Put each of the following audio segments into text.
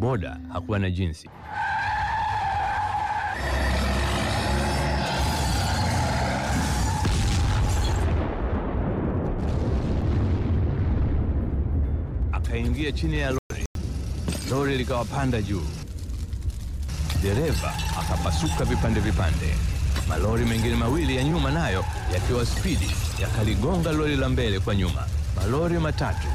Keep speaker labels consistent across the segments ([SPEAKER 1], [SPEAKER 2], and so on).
[SPEAKER 1] Boda hakuwa na jinsi. Akaingia chini ya lori, lori likawapanda juu, dereva akapasuka vipande vipande. Malori mengine mawili ya nyuma nayo yakiwa spidi yakaligonga lori la mbele kwa nyuma. Malori matatu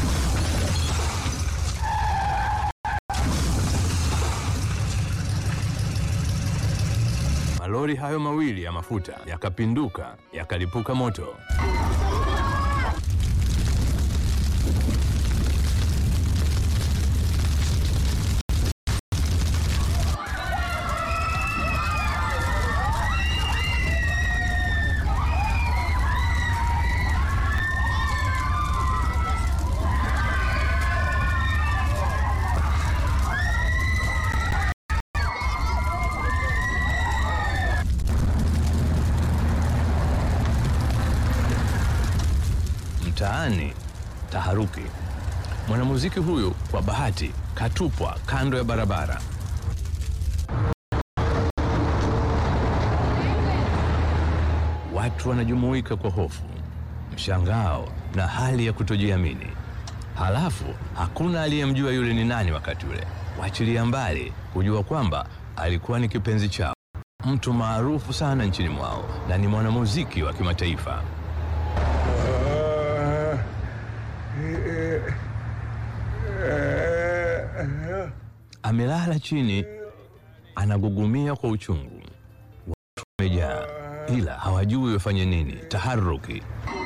[SPEAKER 1] malori hayo mawili ya mafuta yakapinduka yakalipuka moto. Mtaani taharuki. Mwanamuziki huyu kwa bahati katupwa kando ya barabara. Watu wanajumuika kwa hofu, mshangao na hali ya kutojiamini. Halafu hakuna aliyemjua yule ni nani wakati ule, wachilia mbali kujua kwamba alikuwa ni kipenzi chao, mtu maarufu sana nchini mwao na ni mwanamuziki wa kimataifa. Amelala chini, anagugumia kwa uchungu. Watu wamejaa, ila hawajui wafanye nini. Taharuki.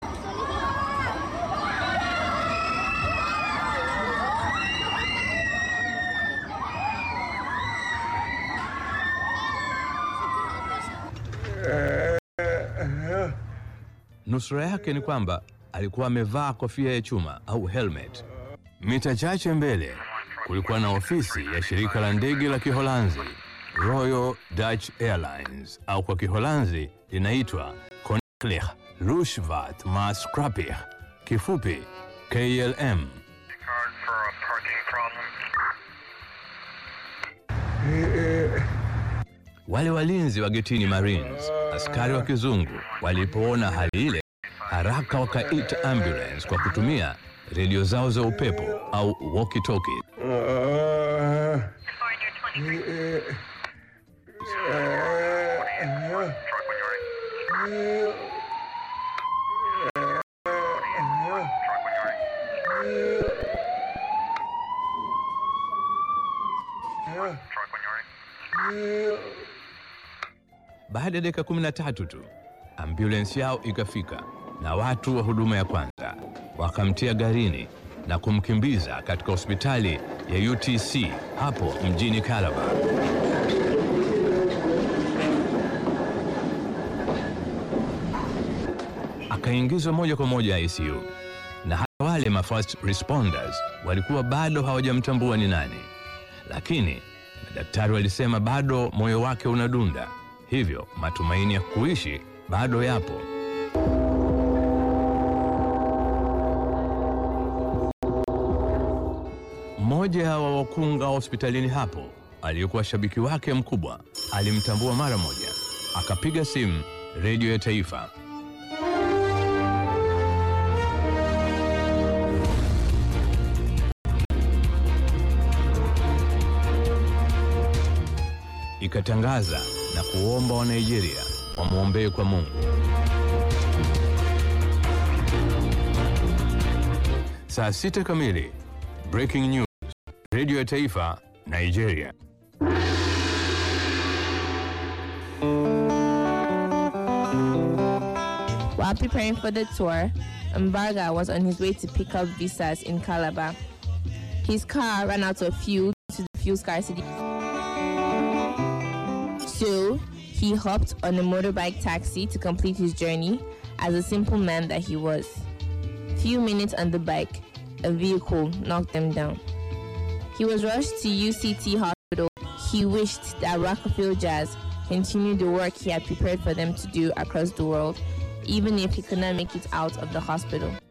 [SPEAKER 1] Nusura yake ni kwamba alikuwa amevaa kofia ya chuma au helmet. Mita chache mbele kulikuwa na ofisi ya shirika la ndege la Kiholanzi Royal Dutch Airlines, au kwa Kiholanzi linaitwa Koninklijke Luchtvaartmaatschappij, kifupi KLM.
[SPEAKER 2] card for a parking problem.
[SPEAKER 1] Wale walinzi wa getini Marines, askari wa kizungu, walipoona hali ile, haraka wakaita ambulance kwa kutumia redio zao za upepo au walkie talkie.
[SPEAKER 2] Find your 23. Truck when you're ready. Truck when you're ready. Truck when you're ready.
[SPEAKER 1] Baada ya dakika 13 tu ambulensi yao ikafika na watu wa huduma ya kwanza wakamtia garini na kumkimbiza katika hospitali ya UTC hapo mjini Calabar. Akaingizwa moja kwa moja ICU na hata wale ma first responders walikuwa bado hawajamtambua ni nani, lakini madaktari walisema bado moyo wake unadunda, hivyo matumaini ya kuishi bado yapo. Mmoja wa wakunga wa hospitalini hapo aliyekuwa shabiki wake mkubwa alimtambua mara moja, akapiga simu redio ya taifa. Ikatangaza na kuomba wa Nigeria wamwombee kwa Mungu. Saa sita kamili, breaking news, redio ya taifa Nigeria.
[SPEAKER 3] While preparing for the tour, Mbarga was on his way to pick up visas in Calabar. His car ran out of fuel due to the fuel scarcity. So he hopped on a motorbike taxi to complete his journey as a simple man that he was. Few minutes on the bike, a vehicle knocked him down. He was rushed to UCT hospital. He wished that Rockefeller Jazz continued the work he had prepared for them to do across the world, even if he could not make it out of the hospital.